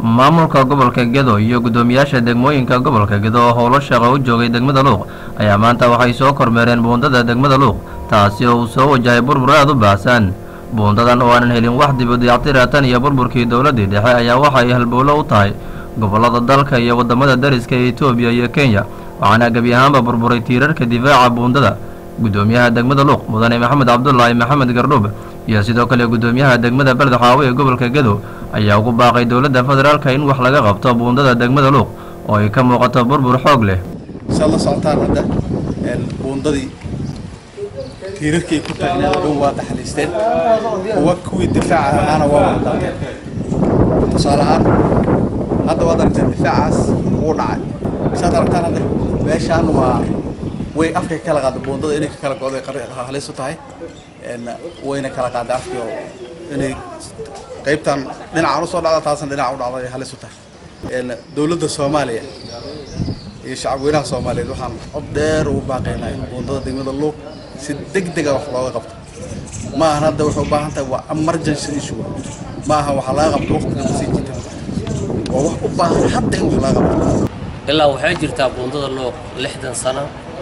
maamulka gobolka gedo iyo guddoomiyaasha degmooyinka gobolka gedo oo howlo shaqo u joogay degmada luuq ayaa maanta waxay soo kormeereen buundada degmada luuq taasi oo uu soo wajahay burbur aad u baahsan buundadan oo aanan helin wax dib u dayactira tan iyo burburkii dowladdii dhexe ayaa waxay halbowlo u tahay gobollada dalka iyo waddamada dariska ee etoobiya iyo kenya waxaana gebi ahaanba burburay tiirarka difaaca buundada guddoomiyaha degmada luuq mudane maxamed cabdulaahi maxamed gardhuub iyo sidoo kale guddoomiyaha degmada beledxaawe ee gobolka gedo ayaa ugu baaqay dowladda federaalka in wax laga qabto buundada degmada luuq oo ay ka muuqato burbur xoog leh saad la socotaan hadda buundadii tiirarkii ku taagneed oo dhan waa daxaliisteen kuwa kuwii difaaca ahaana waa wada daateen tusaale ahaan hadda waad aragteen difaacaas wuu dhacay saad aragtaan hadda meeshaan waa way afkay kala qaada buundada inay ka kala go'day halis u tahay wayna kala qaaday afkii oo inay qaybtan dhinacaan usoo dhacda taasna dhinaca u dhacday halis u tahay dowladda soomaaliya iyo shacabweynaha soomaaliyeed waxaan cod dheer ugu baaqaynaa buundada degmada luuq si deg dega wax looga qabto ma ahan hadda waxay u baahan tahay waa emergency issue ma aha waxa laga qabto waqtiga masii jirta waa wax u baahan hadda in wax laga qabto ilaa waxay jirtaa buundada luuq lixdan sano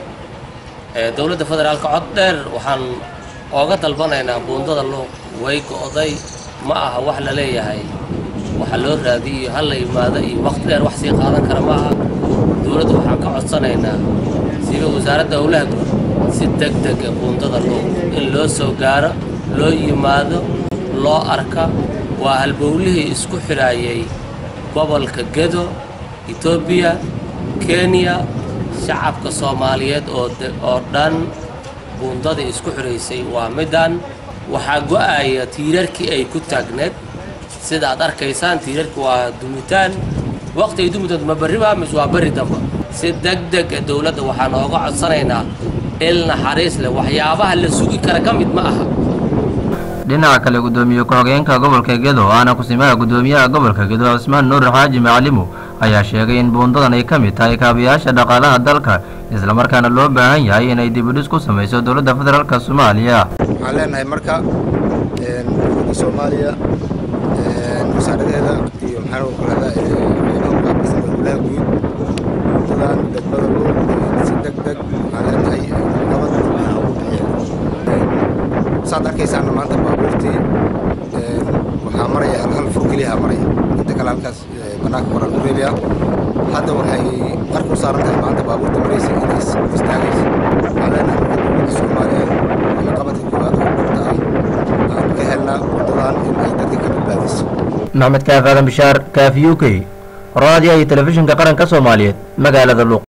dowladda federaalka cod dheer waxaan ooga dalbanaynaa buundada luuq way go'day ma aha wax la leeyahay waxa loo raadiyo ha la yimaado iyo waqti dheer wax sii qaadan kara ma aha dowladda waxaan ka codsanaynaa sida wasaaradda howlaha guud si deg dega buundada luuq in loo soo gaaro loo yimaado loo arka waa halbowlihii isku xidhaayay gobolka gedo etoobiya kenya shacabka soomaaliyeed oo dhan buundadii isku xidhaysay waa middan waxaa go'aya tiirarkii ay ku taagneed sida aad arkaysaan tiirarki waa dumitaan waqti ay dumi doonto ma berri baa mise waa berri damba si deg dega dowladda waxaan ooga codsanaynaa il naxariis leh waxyaabaha la sugi kara ka mid ma aha dhinaca kale guddoomiye ku-xogeenka gobolka gedo aana kusimaha guddoomiyaha gobolka gedo cismaan nuur xaaji macalimu ayaa sheegay in buundadan ay ka mid tahay kaabiyaasha dhaqaalaha dalka islamarkaana loo baahan yahay inay dibudhis ku samayso dowladda federaalka soomaaliya waxaan leenahay marka dowladda soomaaliya wasaaradeeda iyo maxaa ku rahdaa ciidanka howlaha guud buundadan degmada luuq si deg deg waxaan leenahay nabad ugu bixiya saad arkaysaana maanta baabuurtii waxaa maraya hal hal fur keliyaha maraya inta kale halkaas banaanka koran u reebaya hadda waxay qarka u saaran tahay maanta baabuurta maraysa inay istaagaysa waxaan leenahay marka dowladda soomaaliya ama qabadka koowaad oo dhulta ah aan ka helnaa wadadan in ay dadka ka badbaadiso maxmed kaaf aadan bishaar kaaf u k raadiyo iyo telefishinka qaranka soomaaliyeed magaalada luuq